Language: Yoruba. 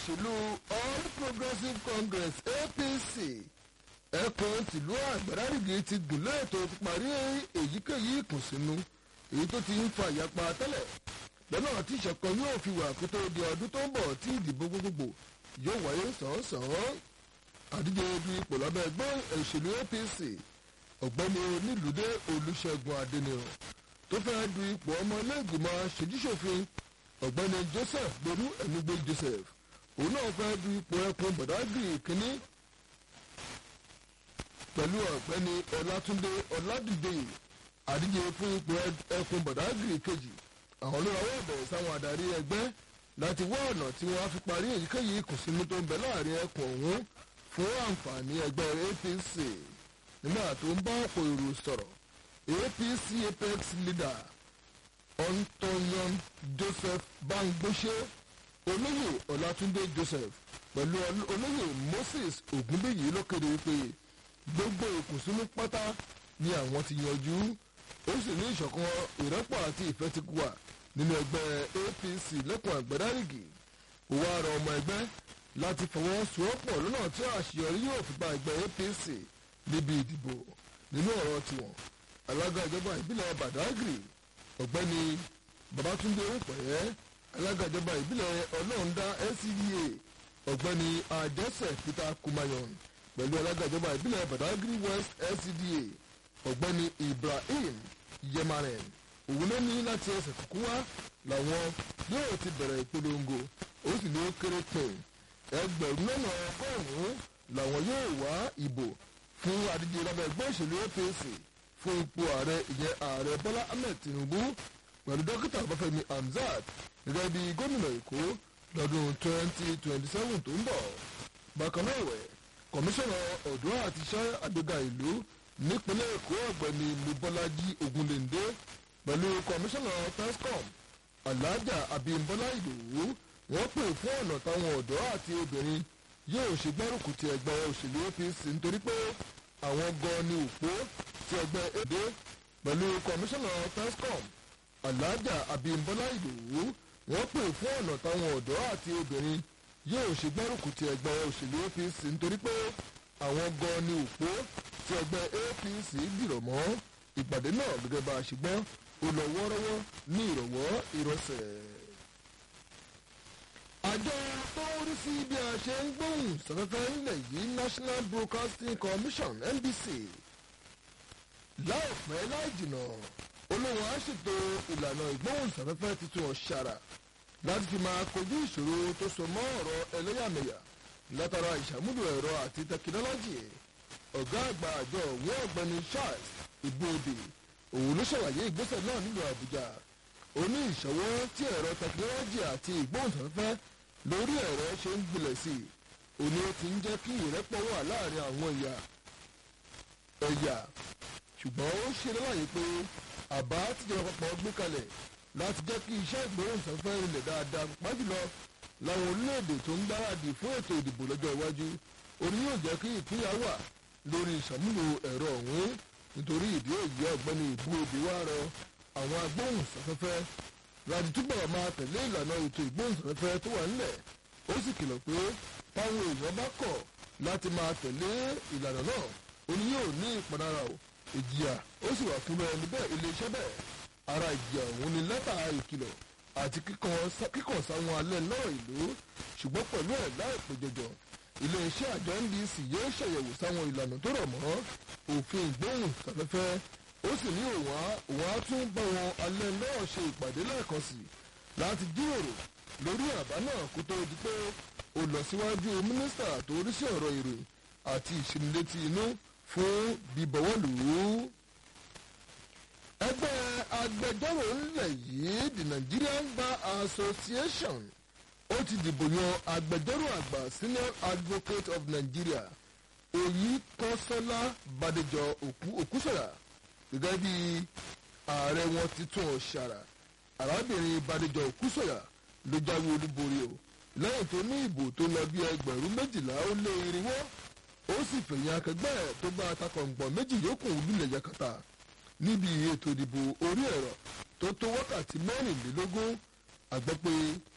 òṣèlú all progressives congress apc ẹkùn tìlú àgbàdàrìgì ti gùnlé ètò parí èyíkéyìí ìkùnsínú èyí tó ti ń fa ìyapa tẹ́lẹ̀ lọ́nà tí ìṣọ̀kan yóò fi wà kó tó di ọdún tó ń bọ̀ tí ìdìbò gbogbogbò yóò wáyé sàn-án àdíje du ipò lábẹ́ ẹgbẹ́ òṣèlú apc ọ̀gbẹ́ni onílùdé olùṣègùn adẹniràn tó fẹ́ du ipò ọmọ iléègbìmọ̀ ṣèjúṣòfin ọ̀gbẹ́ni joseph gbèrú ẹ̀nugbé joseph òun náà fẹ́ du ipò ẹkùn bọ̀dágìrì kínní pẹ̀lú ọ̀gbẹ́ni ọlátúndé ọládìdé àdíje fún ipò ẹkùn bọ̀dágìrì kejì àwọn olórawọ́ ẹ̀bẹ̀ sáwọn adarí ẹgbẹ́ láti wá ọ̀nà tí wọ́n á fi parí èyíkéyìí ìkùnsínú tó ń bẹ láàrin ẹkùn ọ̀hún fún àǹfààní ẹgbẹ́ apc nígbà tó ń bá ọ̀pọ̀ èrò sọ̀rọ̀ apc apex leader antonio joseph bangbose olóyè ọlátúndé joseph pẹ̀lú olóyè moses ògúnbíyì ló kéde wípé gbogbo ìkùnsínú pátá ni àwọn ti yanjú ó sì ní ìṣọ̀kan ìrẹ́pọ̀ àti ìfẹ́ ti wà nínú ẹgbẹ́ apc lẹ́kùn àgbẹ̀dárìgì òwò àrà ọmọ ẹgbẹ́ láti fọwọ́sowọ́pọ̀ lọ́nà tí àṣeyọrí yóò fi gba ẹgbẹ́ apc níbi ìdìbò nínú ọ̀rọ̀ tiwọn alága ìjọba ìbílẹ̀ badagry ọ̀gbẹ́ni babatunde òpẹ́ alága ìjọba ìbílẹ̀ ọlọ́ọ̀dá ncda ọ̀gbẹ́ni adẹ́sẹ̀ peter kumayon pẹ̀lú alága ìjọba ìbílẹ̀ badagry west ncda ọ̀gbẹ́ni ibrahim yemaren òun ló ní láti ẹsẹ̀ kúkú wá làwọn yóò ti bẹ̀rẹ̀ ìpolongo ó sì ní ó kéré pin ẹgbẹ̀rún lọ́nà ọgọ́rùn-ún làwọn yóò wá ìbò fún adíje lábẹ́ ẹgbẹ́ òṣèlú apc fún ipò ààrẹ ìyẹn ààrẹ bọ́lá ahmed tinubu pẹ̀lú dókítà ọbáfẹ́mi hamzat gẹ́gẹ́ bí gómìnà èkó lọ́dún twenty twenty seven tó ń bọ̀ bákan náà ẹ̀wẹ̀ kọmíṣánná ọ̀dọ́ àti iṣẹ́ àgbéga ìlú nípínlẹ̀ èkó ọ̀gbẹ́ni mubọ́lájí ogunléndé pẹ̀lú kọmíṣánná tescom alájà abimbola ìdòwú wọ́n pè fún ọ̀nà táwọn ọ̀dọ́ àti obìnrin yóò ṣe gbárùkù ti ẹgbẹ́ òṣèlú apc nítorí pé àwọn gan ni òpó ti ẹgbẹ́ èdè pẹ̀lú kọmíṣánná tescom alájà abimbola ìdòwú wọ́n pè fún ọ̀nà táwọn ọ̀dọ́ àti obìnrin yóò ṣe gbárùkù ti ẹgbẹ́ òṣèlú apc nítorí pé àwọn gan ni òpó tí ẹgbẹ́ apc dìrọ̀ mọ́ ìpàdé náà gẹ́gẹ́ bá a ṣe gbọ́ ó lọ wọ́ọ́rọ́wọ́ ní ìrọ̀wọ́ ìrọsẹ̀. àjọ tó ń rí sí bí a ṣe ń gbóhùn sọfẹ́fẹ́ ńlẹ̀ yìí national broadcasting commission nbc láìpẹ́ láì jìnà olóhùn á ṣètò ìlànà ìgbóhùn sọfẹ́fẹ́ tuntun ọ̀ṣàrà láti fi máa kojú ìṣòro tó so mọ́ ọ̀rọ̀ ẹlẹ́yàmẹ̀yà látara ìṣàmúlò ẹ̀rọ àti tẹkinọ́lọ́jì ọ̀gá àgbà àjọ òun ọ̀gbẹ́ni charles igbóde òun ló ṣàlàyé ìgbésẹ̀ náà nílùú àbújá ó ní ìṣọwọ́ tí ẹ̀rọ tẹkinọ́lọ́jì àti ìgbóhùnsáfẹ́fẹ́ lórí ẹ̀rọ ṣe ń gbilẹ̀ sí i òní ó ti ń jẹ́ kí ìrẹ́pọ̀ wà láàrin àwọn ẹ̀yà ẹ̀yà ṣùgbọ́n ó ṣe lọ́wọ́yé pé àbá tíjọba àpapọ̀ gbé kalẹ̀ láti jẹ́ kí iṣẹ́ ìgbóhùnsáfẹ́fẹ́ rinlẹ̀ dáadáa pàjùlọ láwọn orílẹ̀-èdè tó ń gbáradì fún ètò ìdìbò lọ́jọ́ iwájú òní yóò jẹ́ kí ìpínyà wà lórí ìṣàmúlò ẹ̀rọ ọ̀hún nítorí ìdí èyí ọ̀gbẹ́ni ìbú òde wá rọ àwọn agbóhùnsáfẹ́fẹ́ láti túbọ̀ máa tẹ̀lé ìlànà ètò ìgbóhùnsáfẹ́fẹ́ tó wà nílẹ̀ ó sì kìlọ̀ pé táwọn èèyàn bá kọ̀ láti máa tẹ̀lé ìlànà náà òní yóò ní ìpanára o ìjìyà ó sì wà fún ẹni bẹ́ẹ̀ iléeṣẹ́ bẹ́ẹ̀ ara ìjìyà òun ni lẹ́tà ìkìlọ̀ àti kíkàn sáwọn alẹ́ lọ́rọ̀ ìlú ṣùgbọ́n pẹ̀lú ẹ̀ láìpẹ́ jọjọ iléeṣẹ́ àjọ ndc yóò ṣàyẹ̀wò sáwọn ìlànà tó rọ̀ mọ́ òfin ìgbóhùn sáfẹ́fẹ́ ó sì ní òun á tún bá wọn alẹ́ náà ṣe ìpàdé lẹ́ẹ̀kan sí láti jíròrò lórí àbá náà kó tó di pé ó lọ síwájú mínísítà tó rí sí ọ̀rọ̀ ìròyìn àti ìṣinilétí inú fún bíbọ̀wọ́lù ẹgbẹ́ agbẹjọ́rò ńlẹ̀ yìí the nigerian bar association ó ti dìbò yan agbẹjọ́rò àgbà senior advocate of nigeria oyinkanṣọ́lá badejọ òkúsọ̀yà gẹ́gẹ́ bí ààrẹ wọn ti tún ọ ṣàrà arábìnrin badejọ òkúsọ̀yà ló jáwé olúborí o lẹ́yìn tó ní ìbò tó lọ bí ẹgbẹ̀rún méjìlá ó lé irinwó ó sì fẹ̀yìn akẹgbẹ́ ẹ̀ tó bá atakọ̀ǹgbọ̀n méjì yòókù lulẹ̀ yakata níbi ètò ìdìbò orí ẹ̀rọ tó tó wákàtí mẹ́rìnlélógún àgbẹ̀ pé